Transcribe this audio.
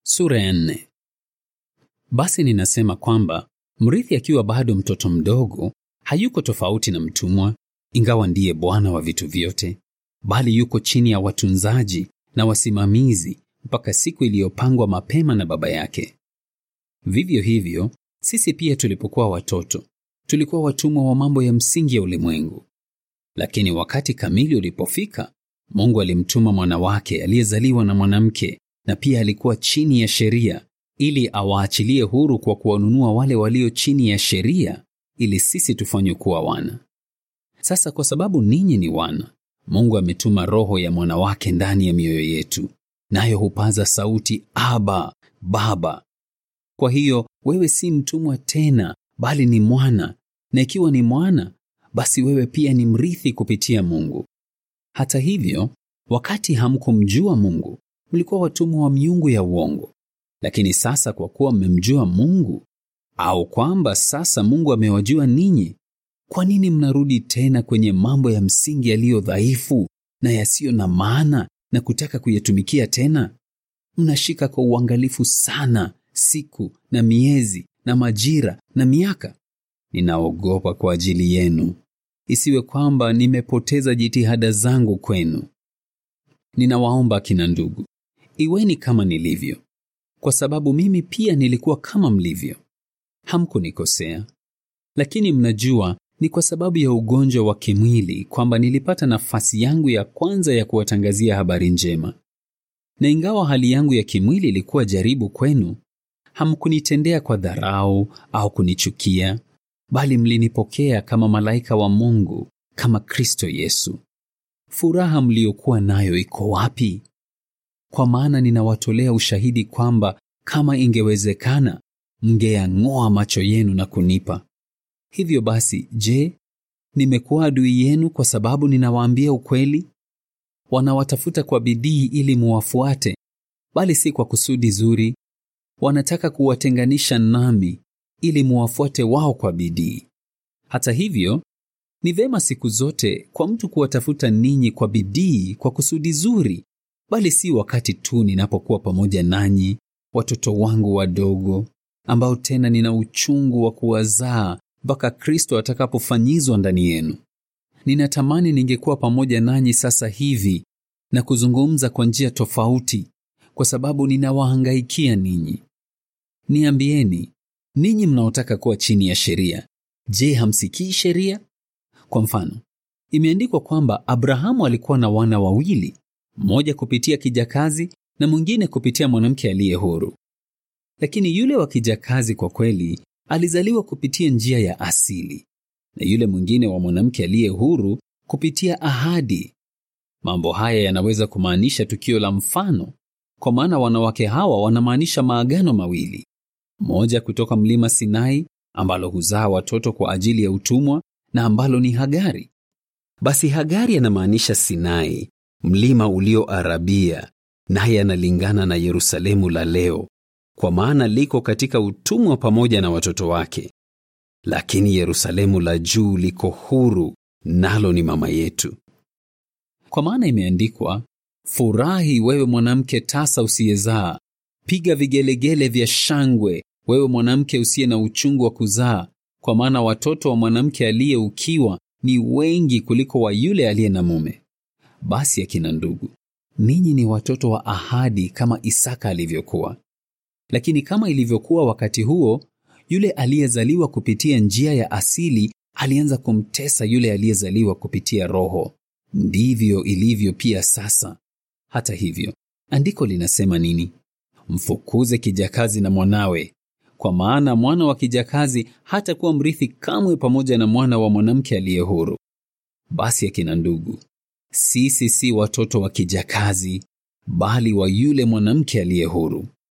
Sura ya nne. Basi ninasema kwamba mrithi akiwa bado mtoto mdogo hayuko tofauti na mtumwa, ingawa ndiye bwana wa vitu vyote, bali yuko chini ya watunzaji na wasimamizi mpaka siku iliyopangwa mapema na baba yake. Vivyo hivyo, sisi pia tulipokuwa watoto, tulikuwa watumwa wa mambo ya msingi ya ulimwengu. Lakini wakati kamili ulipofika, Mungu alimtuma mwana wake aliyezaliwa na mwanamke na pia alikuwa chini ya sheria ili awaachilie huru kwa kuwanunua wale walio chini ya sheria ili sisi tufanywe kuwa wana. Sasa kwa sababu ninyi ni wana, Mungu ametuma roho ya mwana wake ndani ya mioyo yetu, nayo hupaza sauti Aba, Baba. Kwa hiyo wewe si mtumwa tena, bali ni mwana, na ikiwa ni mwana, basi wewe pia ni mrithi kupitia Mungu. Hata hivyo, wakati hamkumjua Mungu, mlikuwa watumwa wa miungu ya uongo. Lakini sasa kwa kuwa mmemjua Mungu, au kwamba sasa Mungu amewajua ninyi, kwa nini mnarudi tena kwenye mambo ya msingi yaliyo dhaifu na yasiyo na maana na kutaka kuyatumikia tena? Mnashika kwa uangalifu sana siku na miezi na majira na miaka. Ninaogopa kwa ajili yenu, isiwe kwamba nimepoteza jitihada zangu kwenu. Ninawaomba akina ndugu, iweni kama nilivyo, kwa sababu mimi pia nilikuwa kama mlivyo. Hamkunikosea, lakini mnajua ni kwa sababu ya ugonjwa wa kimwili kwamba nilipata nafasi yangu ya kwanza ya kuwatangazia habari njema. Na ingawa hali yangu ya kimwili ilikuwa jaribu kwenu, hamkunitendea kwa dharau au kunichukia, bali mlinipokea kama malaika wa Mungu, kama Kristo Yesu. Furaha mliyokuwa nayo iko wapi? Kwa maana ninawatolea ushahidi kwamba kama ingewezekana, mngeyang'oa macho yenu na kunipa. Hivyo basi, je, nimekuwa adui yenu kwa sababu ninawaambia ukweli? Wanawatafuta kwa bidii ili muwafuate, bali si kwa kusudi zuri. Wanataka kuwatenganisha nami ili muwafuate wao kwa bidii. Hata hivyo, ni vema siku zote kwa mtu kuwatafuta ninyi kwa bidii kwa kusudi zuri, bali si wakati tu ninapokuwa pamoja nanyi, watoto wangu wadogo, ambao tena nina uchungu wa kuwazaa mpaka Kristo atakapofanyizwa ndani yenu. Ninatamani ningekuwa pamoja nanyi sasa hivi na kuzungumza kwa njia tofauti, kwa sababu ninawahangaikia ninyi. Niambieni, ninyi mnaotaka kuwa chini ya sheria, je, hamsikii sheria? Kwa mfano, imeandikwa kwamba Abrahamu alikuwa na wana wawili, mmoja kupitia kijakazi na mwingine kupitia mwanamke aliye huru. Lakini yule wa kijakazi kwa kweli alizaliwa kupitia njia ya asili, na yule mwingine wa mwanamke aliye huru kupitia ahadi. Mambo haya yanaweza kumaanisha tukio la mfano, kwa maana wanawake hawa wanamaanisha maagano mawili, moja kutoka mlima Sinai ambalo huzaa watoto kwa ajili ya utumwa na ambalo ni Hagari. Basi Hagari anamaanisha Sinai, mlima ulio Arabia, naye analingana na Yerusalemu la leo, kwa maana liko katika utumwa pamoja na watoto wake. Lakini Yerusalemu la juu liko huru, nalo ni mama yetu. Kwa maana imeandikwa, furahi wewe mwanamke tasa usiyezaa, piga vigelegele vya shangwe wewe mwanamke usiye na uchungu wa kuzaa, kwa maana watoto wa mwanamke aliye ukiwa ni wengi kuliko wa yule aliye na mume. Basi akina ndugu, ninyi ni watoto wa ahadi kama Isaka alivyokuwa. Lakini kama ilivyokuwa wakati huo, yule aliyezaliwa kupitia njia ya asili alianza kumtesa yule aliyezaliwa kupitia Roho. Ndivyo ilivyo pia sasa. Hata hivyo, andiko linasema nini? Mfukuze kijakazi na mwanawe, kwa maana mwana wa kijakazi hatakuwa mrithi kamwe pamoja na mwana wa mwanamke aliye huru. Basi akina ndugu, sisi si watoto wa kijakazi, bali wa yule mwanamke aliye huru.